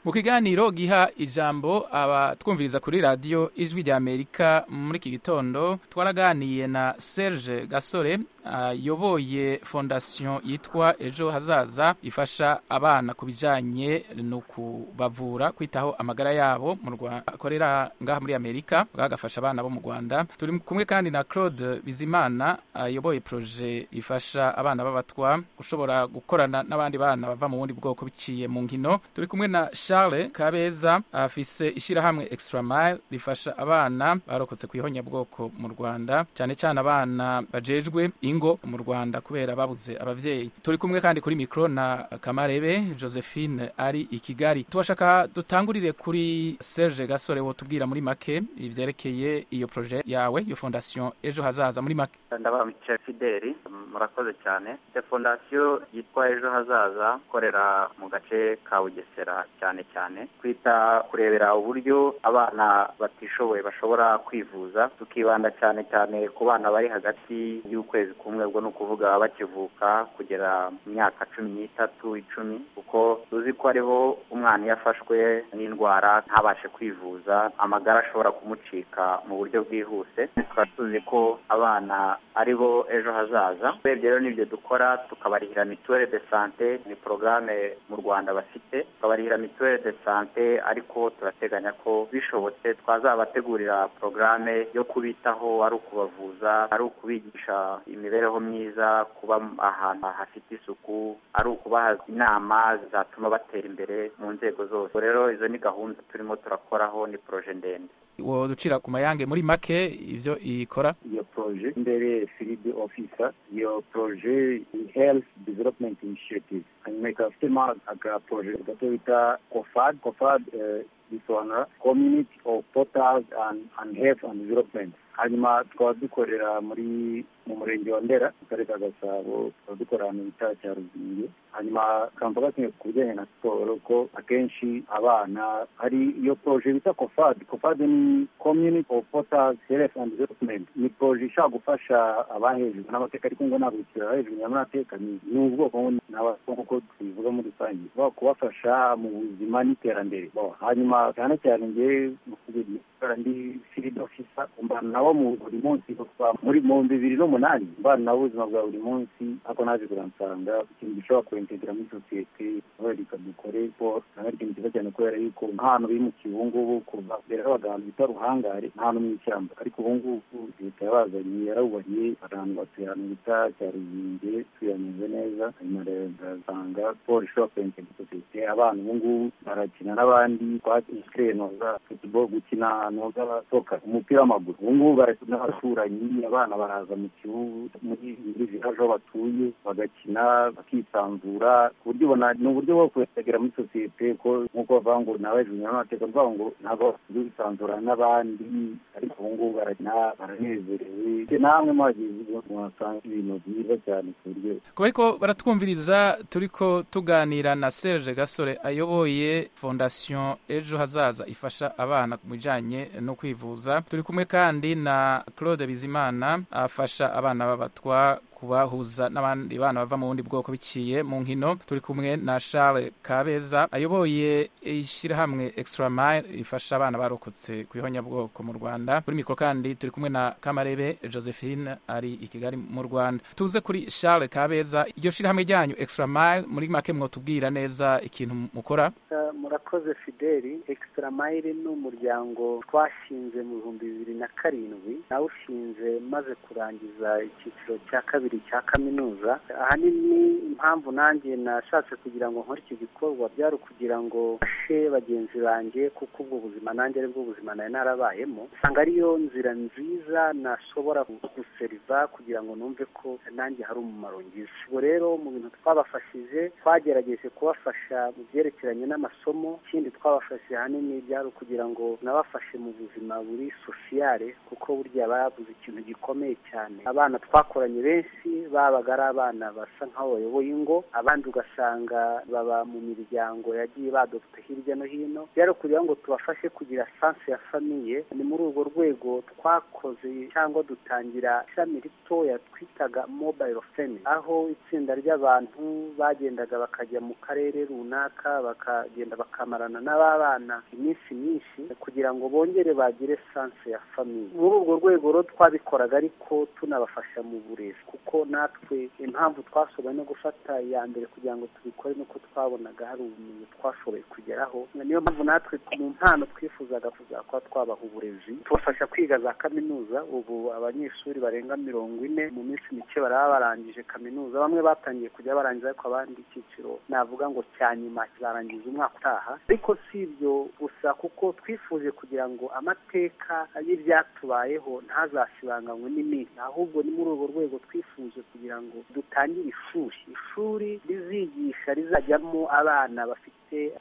mu kiganiro giha ijambo abatwumviriza kuri radiyo ijwi rya amerika muri iki gitondo twaraganiye na serge gasore ayoboye fondasiyo yitwa ejo hazaza ifasha abana ku bijyanye no kubavura kwitaho amagara yabo mu rwanda akorera ngaha muri amerika bagafasha abana bo mu rwanda turi kumwe kandi na claude bizimana ayoboye poroje ifasha abana b'abatwa gushobora gukorana n'abandi bana bava mu bundi bwoko biciye mu nkino turi kumwe na Charles kabeza afise ishyirahamwe extra mile rifasha abana barokotse ku ihonyabwoko mu rwanda cyane cyane abana bajejwe ingo mu rwanda kubera babuze ababyeyi turi kumwe kandi kuri mikoro na kamarebe josephine ari i kigali tubashaka dutangurire kuri serge gasore wotubwira muri make ibyerekeye iyo poroje yawe iyo fondasiyo ejo hazaza muri make ndabamukira fideli murakoze cyane iyo fondasiyo yitwa ejo hazaza ikorera mu gace ka bugesera cyane cyane kwita kurebera uburyo abana batishoboye bashobora kwivuza tukibanda cyane cyane ku bana bari hagati y'ukwezi kumwe ubwo ni ukuvuga bakivuka kugera mu myaka cumi n'itatu icumi kuko tuzi ko hariho umwana iyo afashwe n'indwara ntabashe kwivuza amagara ashobora kumucika mu buryo bwihuse tukaba tuzi ko abana ari bo ejo hazaza urebye rero n'ibyo dukora tukabarihira mituwere de sante ni porogaramu mu rwanda bafite tukabarihira mituwere de sante ariko turateganya ko bishobotse twazabategurira porogaramu yo kubitaho ari ukubavuza ari ukubigisha imibereho myiza kuba ahantu hafite isuku ari ukubaha inama zatuma batera imbere mu nzego zose rero izo ni gahunda turimo turakoraho ni poroje ndende woducira ku mayange muri make ibyo ikora iyo poroje mbere filidi ofisa iyo poroje health development initiative hanyuma ikaba ifitemo agaporoje gato bita kofad kofad bisobanura community of portals and, and health and development hanyuma tukaba dukorera muri mu murenge wa ndera mu karere ka gasabo tukaba dukora ahantu bita cya ruzingi hanyuma kamva gakeneye ku bijyanye na siporo ko akenshi abana hari iyo poroje bita kofad kofad ni community of portals health and development ni poroje ishobora gufasha abahejwe n'amateka ariko ngo ntabwo ikirara hejuru nyamwateka ni ubwoko nk'uko tubivuga muri rusange kubafasha mu buzima n'iterambere hanyuma cyane cyane ngewe gukora ndi filidi ofisa mbana nabo buri munsi kuva muri mu bibiri n'umunani mbana nabo ubuzima bwa buri munsi ariko naje kuransanga ikintu gishobora kurentegera muri sosiyete kubera dukore siporo nawe ari ikintu cyiza cyane kubera yuko nk'ahantu biri mu kibungubu kuva mbere habaga ahantu bita ruhangare n'ahantu mu ishyamba ariko ubu ngubu leta yabazanye yarabubariye abantu batuye ahantu bita cya ruzinge tuyanyuze neza hanyuma rero ndasanga siporo ishobora kurentegera sosiyete abana ubu ngubu barakina n'abandi twakire noza futuboro gukina noza abasohoka umupira w'amaguru ubu ngubu barakina n'abaturanyi abana baraza mu kibuga muri viraje aho batuye bagakina bakisanzura ku buryo ubona ni uburyo bwo kwegera muri sosiyete ko nk'uko bavuga ngo nawe hejuru n'amateka bavuga ngo ntabwo basigaye bisanzura n'abandi ariko ubu ngubu barakina baranezerewe namwe mwagize mwasanga ibintu byiza cyane ku buryo kuba ariko baratwumviriza turi ko tuganira na serge gasore ayoboye fondasiyo ejo hazaza ifasha abana ku bijyanye no kwivuza turi kumwe kandi na claude bizimana afasha abana b'abatwa kubahuza n'abandi bana bava mu bundi bwoko biciye mu nkino turi kumwe na Charles Kabeza ayoboye ishyirahamwe Extra Mile ifasha abana barokotse ku ihonyabwoko mu Rwanda kuri mikoro kandi turi kumwe na Kamarebe Josephine ari i Kigali mu Rwanda tuze kuri Charles Kabeza iryo shyirahamwe ryanyu Extra Mile muri make mwotubwira neza ikintu mukora murakoze Fideli Extra Mile ni umuryango twashinze mu bihumbi bibiri na karindwi nawushinze maze kurangiza icyiciro cya kabiri kabiri cya kaminuza ahanini impamvu nanjye nashatse kugira ngo nkore iki gikorwa byari ukugira ngo mfashe bagenzi banjye kuko ubwo buzima nanjye aribwo buzima nari narabayemo usanga ariyo nzira nziza nashobora guseriva kugira ngo numve ko nanjye hari umumaro ngize ubwo rero mu bintu twabafashije twagerageje kubafasha mu byerekeranye n'amasomo ikindi twabafashije ahanini byari ukugira ngo nabafashe mu buzima buri sosiyale kuko burya babuze ikintu gikomeye cyane abana twakoranye benshi munsi babaga ari abana basa nk'aho bayoboye ingo abandi ugasanga baba mu miryango yagiye badopfa hirya no hino rero kugira ngo tubafashe kugira sanse ya famiye ni muri urwo rwego twakoze cyangwa dutangira ishami ritoya twitaga mobayiro femi aho itsinda ry'abantu bagendaga bakajya mu karere runaka bakagenda bakamarana n'ababana iminsi myinshi kugira ngo bongere bagire sanse ya famiye muri urwo rwego rero twabikoraga ariko tunabafasha mu burezi kuko natwe impamvu twashoboye no gufata iya mbere kugira ngo tubikore nuko twabonaga hari ubumenyi twashoboye kugeraho niyo mpamvu natwe mu mpano twifuzaga kuzakora twabaha uburezi tubafasha kwiga za kaminuza ubu abanyeshuri barenga mirongo ine mu minsi mike baraba barangije kaminuza bamwe batangiye kujya barangiza ariko abandi icyiciro navuga ngo cya nyuma kizarangiza umwaka utaha ariko si ibyo gusa kuko twifuje kugira ngo amateka y'ibyatubayeho ntazasibanganywe n'imiti ahubwo ni muri urwo rwego twifuje kugira ngo dutangire ishuri ishuri rizigisha rizajyamo abana bafite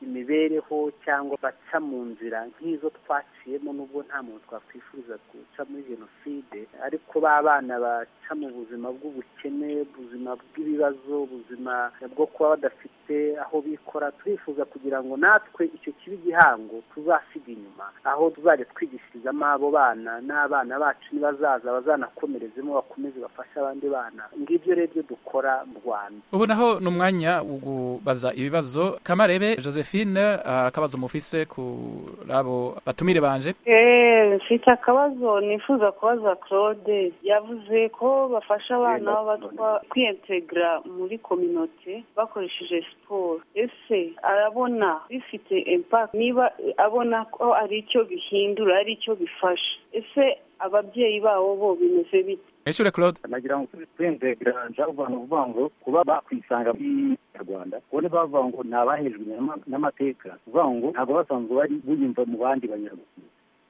imibereho cyangwa baca mu nzira nk'izo twaciyemo n'ubwo nta muntu twakwifuriza guca muri jenoside ariko ba bana baca mu buzima bw'ubukene ubuzima bw'ibibazo ubuzima bwo kuba badafite aho bikora turifuza kugira ngo natwe icyo kibi gihango tuzasiga inyuma aho tuzajya twigishirizamo abo bana n'abana bacu nibazaza bazanakomerezemo bakomeze bafashe abandi bana ngibyo rero ibyo dukora mu rwanda ubu naho ni umwanya wo kubaza ibibazo kamarebe josephine akabazo mufise kuri abo batumire banje mfite akabazo nifuza kubaza claude yavuze ko bafasha abana b'abatwa kwiyintegara muri kominote bakoresheje siporo ese arabona bifite impaka niba abona ko ari icyo bihindura ari icyo bifasha ese ababyeyi babo bo bimeze bite mwishuri claude nagira ngo twenzegeranja uvantu uvuga ngo kuba bakwisanga rwanda ubone bavuga ngo ni abahejwe n'amateka uvuga ngo ntabwo basanzwe bari buyumva mu bandi banyarwanda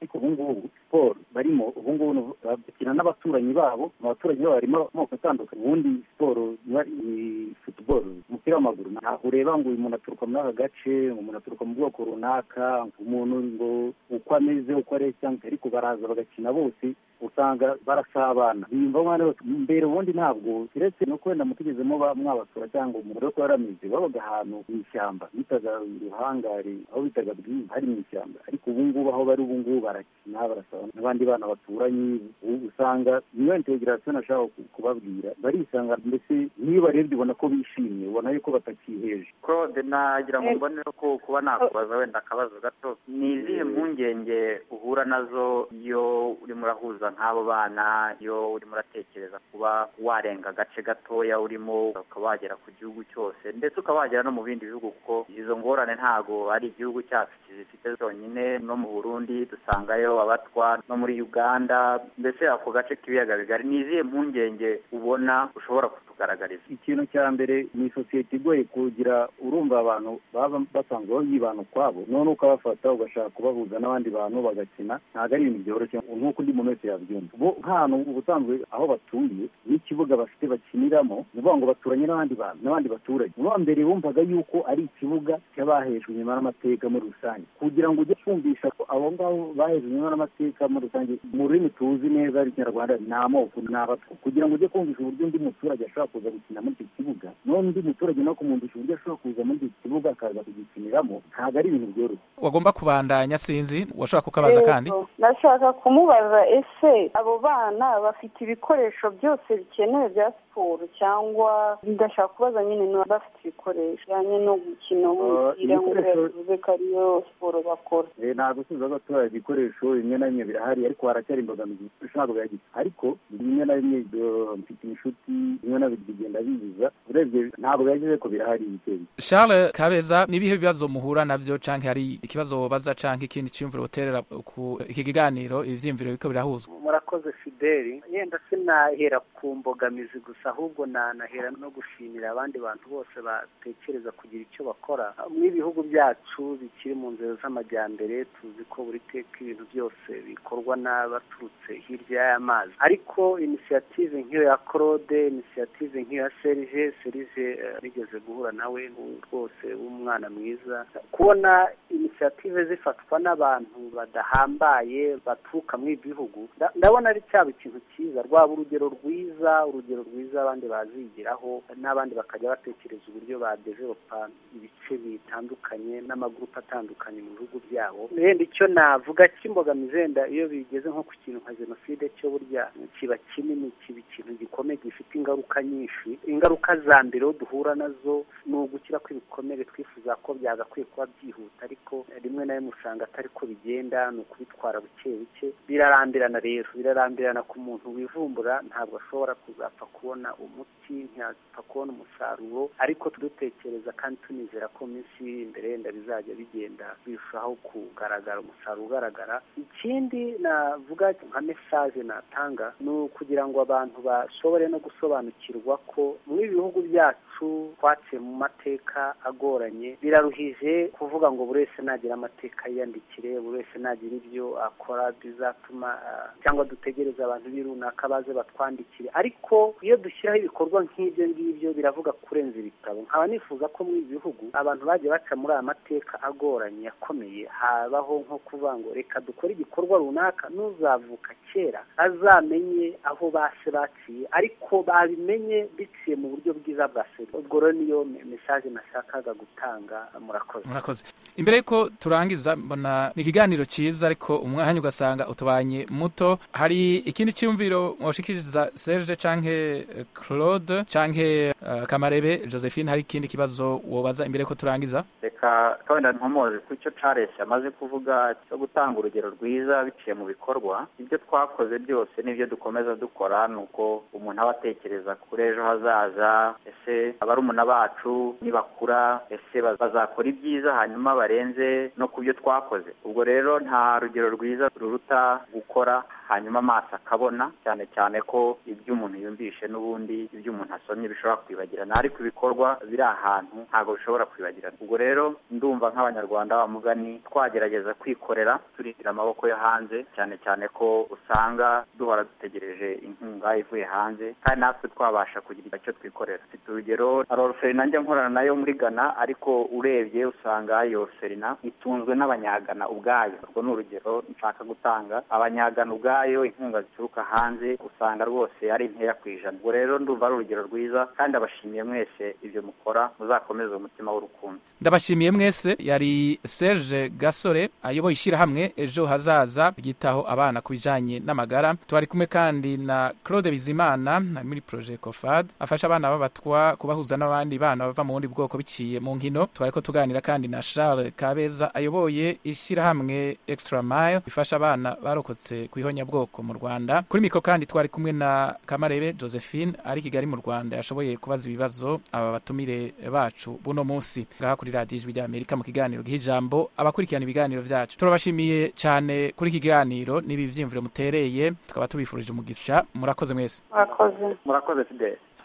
ariko ubu ngubu siporo barimo ubu ngubu bakina n'abaturanyi babo mu baturage babo harimo amoko atandukanye ubundi siporo ni futuboro umupira w'amaguru ntabwo ureba ngo uyu muntu aturuka muri aka gace umuntu aturuka mu bwoko runaka umuntu ngo uko ameze uko areba cyangwa ariko baraza bagakina bose usanga barasabana biyumva umwana wese mbere ubundi ntabwo uretse no kubenda mutigezemo mwabasura cyangwa umugore ko yaramize babaga ahantu mu ishyamba bitaga ruhangari aho bitaga bwiza hari mu ishyamba ariko ubu ngubu aho bari ubu ngubu barakina barasabana n'abandi bana baturanye usanga niyo integerasiyo nashaka kubabwira barisanga mbese niyo barebye ubona ko bishimye ubona yuko batakiheje claude nagira ngo mbone kuba nakubaza wenda akabazo gato ni izihe mpungenge uhura nazo iyo urimo urahuza nk'abo bana iyo urimo uratekereza kuba warenga agace gatoya urimo ukaba wagera ku gihugu cyose ndetse ukaba wagera no mu bindi bihugu kuko izo ngorane ntabwo ari igihugu cyacu kizifite zonyine no mu burundi dusangayo abatwa no muri uganda mbese ako gace k'ibiyaga bigari ni izihe mpungenge ubona ushobora kutugaragariza ikintu cya mbere ni sosiyete igoye kugira urumva abantu baba basanzwe byibana ukwabo none ukabafata ugashaka kubahuza n'abandi bantu bagakina ntabwo ari ibintu byoroshye nk'uko undi muntu wese yabyumva bo nk'ahantu ubusanzwe aho batuye n'ikibuga bafite bakiniramo ni ukuvuga ngo baturanye n'abandi bantu n'abandi baturage uba mbere bumvaga yuko ari ikibuga cy'abahejwe inyuma n'amateka muri rusange kugira ngo ujye kumvisha ko abo ngabo bahejwe inyuma n'amateka muri rusange mu rurimi tuzi neza rw'ikinyarwanda ni amoko ni abatwa kugira ngo ujye kumvisha uburyo undi muturage ashobora kuza gukina muri icyo kibuga none undi muturage no kumwumvisha uburyo ashobora kuza muri icyo kibuga akaza kugikiniramo ntabwo ari ibintu byoroshye wagomba kubandanya sinzi washobora kukabaza kandi nashaka kumubaza ese abo bana bafite ibikoresho byose bikenewe bya siporo cyangwa ndashaka kubaza nyine niba bafite ibikoresho bijyanye no gukina umupira nk'uko yavuze ko ariyo siporo bakora ntabwo usubiza ko tubaye ibikoresho bimwe na bimwe birahari ariko haracyari imbogamizi ibikoresho ntabwo bihagije ariko bimwe na bimwe mfite inshuti bimwe na bimwe bigenda biza urebye ntabwo bihagije ko birahari ibitenge charles kabeza n'ibihe bibazo muhura nabyo cyangwa hari ikibazo baza cyangwa ikindi cyiyumviro uterera ku iki kiganiro ibyiyumviro biko birahuzwa murakoze fideli yenda sinahera ku mbogamizi gusa ahubwo nanahera no gushimira abandi bantu bose batekereza kugira icyo bakora n'ibihugu byacu bikiri mu nzego z'amajyambere tuzi ko buri teka ibintu byose bikorwa n'abaturutse hirya y'amazi ariko inisiyative nk'iyo ya claude inisiyative nk'iyo ya serge serge nigeze guhura nawe rwose w'umwana mwiza kubona inisiyative koperative zifatwa n'abantu badahambaye baturuka mu ibihugu ndabona ari cyaba ikintu cyiza rwaba urugero rwiza urugero rwiza abandi bazigiraho n'abandi bakajya batekereza uburyo badeveropa ibice bitandukanye n'amagurupe atandukanye mu bihugu byabo wenda icyo navuga cy'imbogamizi wenda iyo bigeze nko ku kintu nka jenoside cyo burya kiba kinini kiba ikintu gikomeye gifite ingaruka nyinshi ingaruka za mbere duhura nazo ni ugukira kw'ibikomere twifuza ko byagakwiye kuba byihuta ariko rimwe na rimwe usanga atari ko bigenda ni ukubitwara buke buke birarambirana rero birarambirana ku muntu wivumbura ntabwo ashobora kuzapfa kubona umuti ntiyapfa kubona umusaruro ariko tudutekereza kandi tunizera ko minsi iri imbere yenda bizajya bigenda birushaho kugaragara umusaruro ugaragara ikindi navuga nka mesaje natanga ni ukugira ngo abantu bashobore no gusobanukirwa ko muri bihugu byacu twaciye mu mateka agoranye biraruhije kuvuga ngo buri wese nagira amateka yiyandikire buri wese nagira ibyo akora bizatuma cyangwa dutegereze abantu runaka baze batwandikire ariko iyo dushyiraho ibikorwa nk'ibyo ngibyo biravuga kurenza ibitabo nkaba nifuza ko muri ibi bihugu abantu bagiye baca muri aya mateka agoranye akomeye habaho nko kuvuga ngo reka dukore igikorwa runaka n'uzavuka kera azamenye aho base baciye ariko babimenye biciye mu buryo bwiza bwa serivisi ubwo rero niyo mesaje nashakaga gutanga murakoze murakoze imbere y'uko turangiza mbona ni ikiganiro cyiza ariko umwanya ugasanga utubanye muto hari ikindi cyumviro washikiriza serge canke claude canke kamarebe josephine hari ikindi kibazo wobaza imbere ko turangiza reka wenda nkomoze ku cyo charles amaze kuvuga cyo gutanga urugero rwiza biciye mu bikorwa ibyo twakoze byose n'ibyo dukomeza dukora ni uko umuntu aba atekereza kuri ejo hazaza ese abarumuna bacu nibakura ese bazakora ibyiza hanyuma barenze no ku byo twakoze ubwo rero nta rugero rwiza ruruta gukora hanyuma amaso akabona cyane cyane ko ibyo umuntu yumvishe n'ubundi ibyo umuntu asomye bishobora kwibagirana ariko ibikorwa biri ahantu ntabwo bishobora kwibagirana ubwo rero ndumva nk'abanyarwanda bamugani twagerageza kwikorera turindira amaboko yo hanze cyane cyane ko usanga duhora dutegereje inkunga ivuye hanze kandi natwe twabasha kugira icyo twikorera mfite urugero aroroferi nanjye nkorana nayo muri gana ariko urebye usanga iyo ferina itunzwe n'abanyagana ubwayo urwo ni urugero nshaka gutanga abanyagana ubwayo ubwayo inkunga zituruka hanze usanga rwose ari nkeya ku ijana ubwo rero ndumva ari urugero rwiza kandi abashimiye mwese ibyo mukora muzakomeze umutima w'urukundo ndabashimiye mwese yari serge gasore ayoboye ishyirahamwe ejo hazaza ryitaho abana ku bijyanye n'amagara tubari kumwe kandi na claude bizimana muri projet cofad afasha abana b'abatwa kubahuza n'abandi bana bava mu bundi bwoko biciye mu nkino tubari ko tuganira kandi na charles kabeza ayoboye ishyirahamwe extra mile ifasha abana barokotse ku ihonya bwoko mu rwanda kuri mikoro kandi twari kumwe na kamarebe josephine ari kigali mu rwanda yashoboye kubaza ibibazo aba batumire bacu buno munsi ngaha kuri radiyo ijwi ry'amerika mu kiganiro giha ijambo abakurikirana ibiganiro byacu turabashimiye cyane kuri iki kiganiro n'ibi byiyumviro mutereye tukaba tubifurije umugisha murakoze mwese murakoze murakoze fideli